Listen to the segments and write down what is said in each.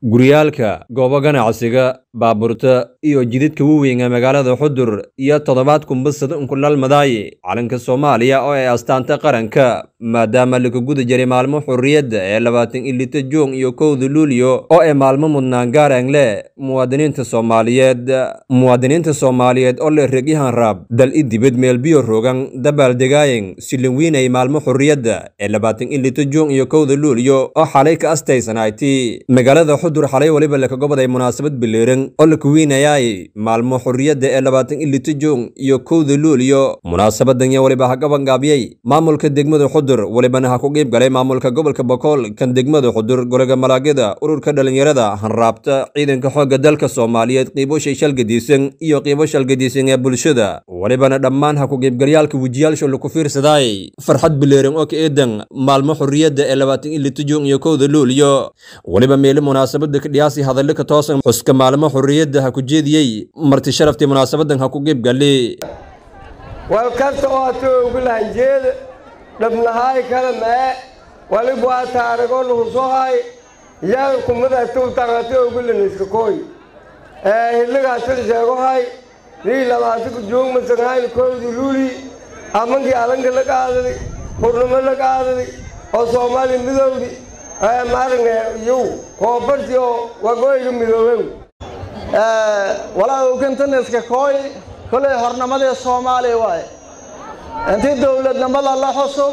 guryaalka goobo ganacsiga baabuurta iyo jidadka waaweyn ee magaalada xudur iyo toddobaad kumbasad unkudhal madaayi calanka soomaaliya oo ay astaanta qaranka maadaama laga guda jiray maalmo xurriyadda ee labaatan iyo lita juun iyo kowda luulyo oo ay maalmo mudnaan gaaraan leh muwaadiniinta soomaaliyeed muwaadiniinta soomaaliyeed oo leh regyahan raab dal i dibad meel biyo rogan dabaaldegaayan silinwiinay maalmo xurriyadda ee labaatan iyo lita juun iyo kowda luulyo oo xalay ka astaysanayti magaalada xudur xalay weliba laka goboday munaasabad bileeran oo la kuwiinayaay maalmo xurriyadda ee labaatan iyo lita juun iyo kowda luulyo munaasabadan yo weliba ha gabangaabiyey maamulka degmada xudur welibana ha ku qiib galay maamulka gobolka bokool kan degmada xudur golaga malaagyada ururka dhallinyarada hanraabta ciidanka xoogga dalka soomaaliyeed qiibo shayshalgadiisan iyo qiibo shalgadiisan ee bulshada welibana dhammaan ha ku qiibgalyaalka wejiyaalsha laku fiirsadaay farxad bileeran oo ka eedan maalmo xurriyadda ee labaatan iyo lita juun iyo kowda luulyo weliba meeli munaasabada ka dhiyaasi hadallo ka toosan xuska maalmo xurriyadda ha ku jeediyey marti sharaftii munaasabadan ha ku qiib gali walkasta oo atoogu lahanjeeda dhabnahaay kala mee walib waa taarigo nuhusohay yaa kumadatuu taqatoogu laniska koy hilligaasal sheegohay rii labaatiku joogmasanhayn kowdi luuli amankii alanka la qaadaday hurnimo la qaadaday oo soomaaliya midowdi maaragna yow koobarti oo wagoyga midoobow walaa ukantaneska kooy kolay hornimadii soomaaliya waaye intii dowladnimada la xuso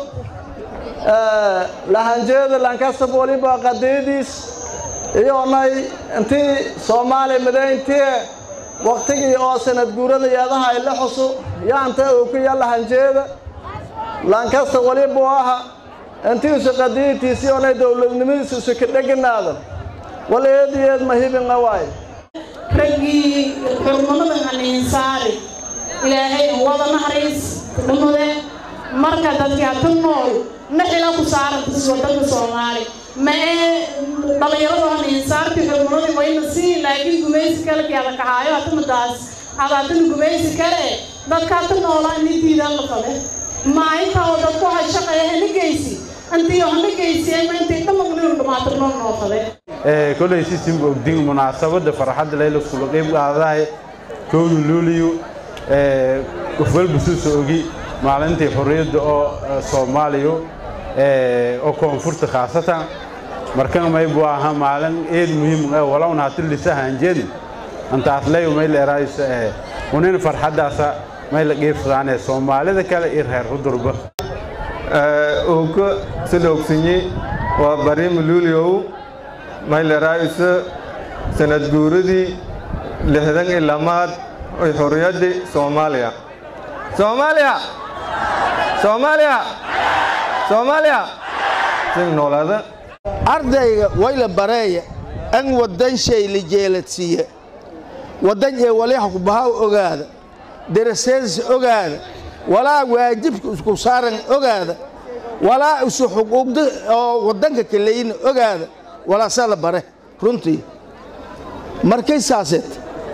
lahanjeeda lankasab waliba qadiidiis iyonay intii soomaaliya midayntii waktigii oo sanad guurada yeedaha ay la xuso yaanta ookiya lahanjeeda lankasta waliba aha intiisu qadiidtiisi onay dowladnimadiisu isu ka dheganaada wal eed iyo eed mahibinga waaye raggii xurnimadan aniinsaari ilaahay wada naxariis dhumude marka dadka ku nool naxila ku saarantas wadanka soomaali ma ee dhallinyaradu aniinsaarti xurnimadii wayna siin laakiin gumaysi kale kiada kahaayo hatamadaas adaatana gumaysi kale dadka hata noolaa ini diidaan la fade maalinta oo dadku waxay shaqeeya hana geysi intii hana geysiyeen ma intay dhamaqniru dhamaatir noo noo fade kolay sisimba ogdin munaasabada farxadda layla kula qayb qaadahay kowda luuliyo qof walba suusa ogi maalintii xorriyadda oo soomaaliya oo koonfurta khaasatan markan maybu aha maalin eed muhiim ah walowna hati lisahanjeedin antaas leyo mayla eraaysa unin farxaddaasa mayla qiibsadaane soomaalida kale iyo reer hudurba uka sida ogsinyi waa bariima luuliyow mayleraayisa sanad guuradii lixdan iyo lamaad oy xorriyaddii soomaaliya soomaaliya soomaaliya soomaaliya sin noolaada ardayga wayla bareeya an waddan shay la jeeladsiiya waddan ee waliha kubahaw ogaada daraseedis ogaada walaa waajibka isku saaran ogaada walaa isu xuquuqda oo waddanka kaleyna ogaada walaasaa la bare runtii markay saaseed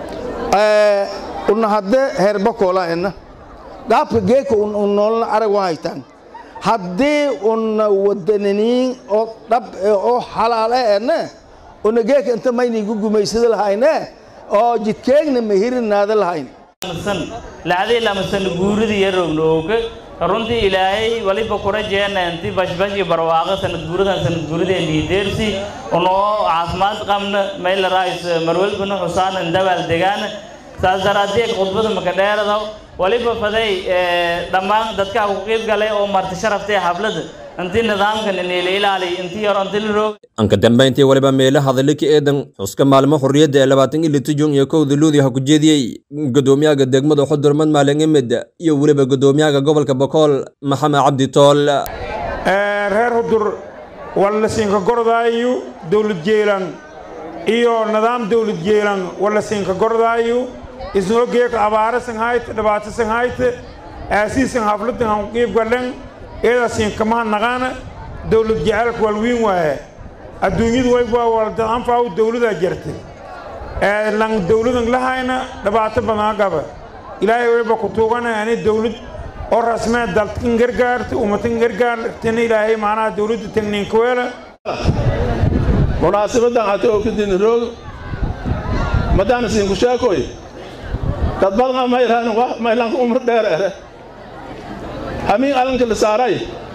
una haddee heerbakoolaena dhaabka geeka noolna arag wa haytaan haddii una wadananiin oo dhab oo xalaale ene una geeka inta maynigu gumaysada lahayne oo jidkeegna mahirinaada lahayn lacdii lamasan guuridii yarowna ooga runtii ilaahay waliba kura jeena inti bashbash iyo barwaaqo sanad guuradan sanad guuradeen liideersi unoo caafimaad qabna mayla raayis marwelbana xusaanan dabaal degaana saas daraadeed khudbada makadheerada waliba faday dhammaan dadka ku qiib galay oo marti sharaftay xafladda intii nidaamkan inila ilaaliy intii yar inti la roog anka dambayntii waliba meelo hadalli ka eedan xuska maalmo xurriyadda ee labaatan iyo lita juun iyo kowda luudi ha ku jeediyey gudoomiyaha degmada xudur madmaalin imid iyo weliba gudoomiyaha gobolka bokool maxamed cabdi tool reer xudur wallasiinka gordaayu dowlad jeelan iyo nidaam dowlad jeelan wallasiinka gordaayu isnoo geeka abaara sanghayt dhibaato sanghayt aasiisan hafladan han qiib galen eedasiin kamaha naqaana dowlad jecelka walwiin waaye adduunyadu wayba walda anfaaw dowladaa jirta lan dowladan lahayna dhibaato badan qaba ilaahay wayba ku tuugana ani dowlad oo rasmee dalkan gargaarta ummatan gargaartana ilaahay macnaha dowladda tagniinka weela munaasabadan hata oo kadin roog madaana siinku sheekoy dad badan ma iraan wa maylanka umr dheer ere hamiin alanka la saaray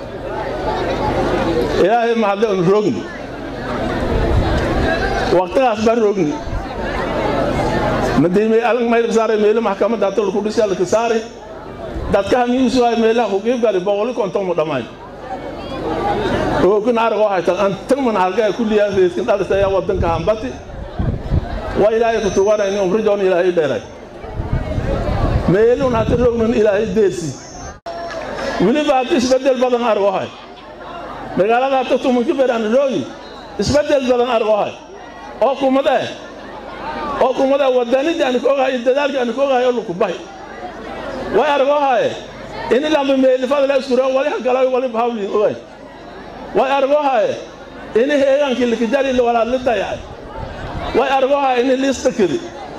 ilaahay mahadle un roogni waqtigaas baan roogni madiimay alan mayl saaray meelo maxkamadda hata laku dhisi alka saaray dadka hamiin suwaay meelaha ku qiib gali boqoli konton mu dhammayn oogin aragoo haytan antan man halgaa kulliyaa reeskin dhalisaya wadanka hambati waa ilaahay ku tuganayni umrijoon ilaahay dheeray meelun hata roognan ilaahay deersi weliba hata isbeddel badan aragoo hay magaalada hata tumanka beraan roogi isbeddel badan aragoo hay oo kumad eh oo kumad eh wadanidii aan ka ogahay iyo dadaalkii aan ka ogahay oo laku bahay way aragoo haye ini lamba meelifada la iskuro wali hagalayo wali bahawliin ogay way aragoo haye ini heegaankii likijari walaad la dayacay way aragoo haye ini liistakidi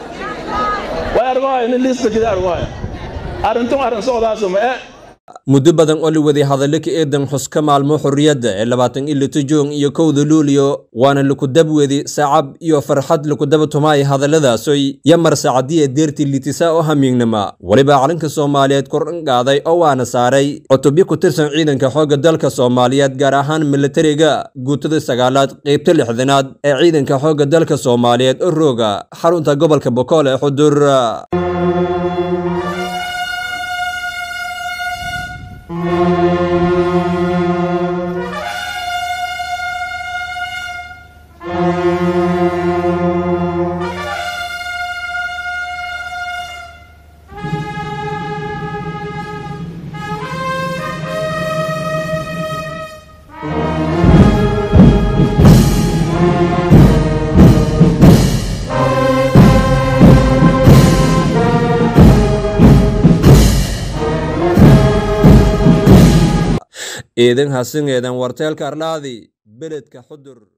way aragoo haye ini liistakidi aragoo haye arrintun arrin socdaasuma e muddo badan oo la waday hadallo ka eedan xuska maalmo xorriyadda ee labaatan iyo lito joon iyo kowda luuliyo waana laku dabwedi sacab iyo farxad laku daba tumaay hadalladaasoy yamar saacadiya deertii litisa oo hamiignama weliba calanka soomaaliyeed kordhan qaaday oo waana saaray cutubyo ku tirsan ciidanka xoogga dalka soomaaliyeed gaar ahaan milatariga guutada sagaalaad qeybta lixdanaad ee ciidanka xoogga dalka soomaaliyeed oo rooga xarunta gobolka bokool ee xudur eedan hasingeedan warteelka arlaadi beledka xudur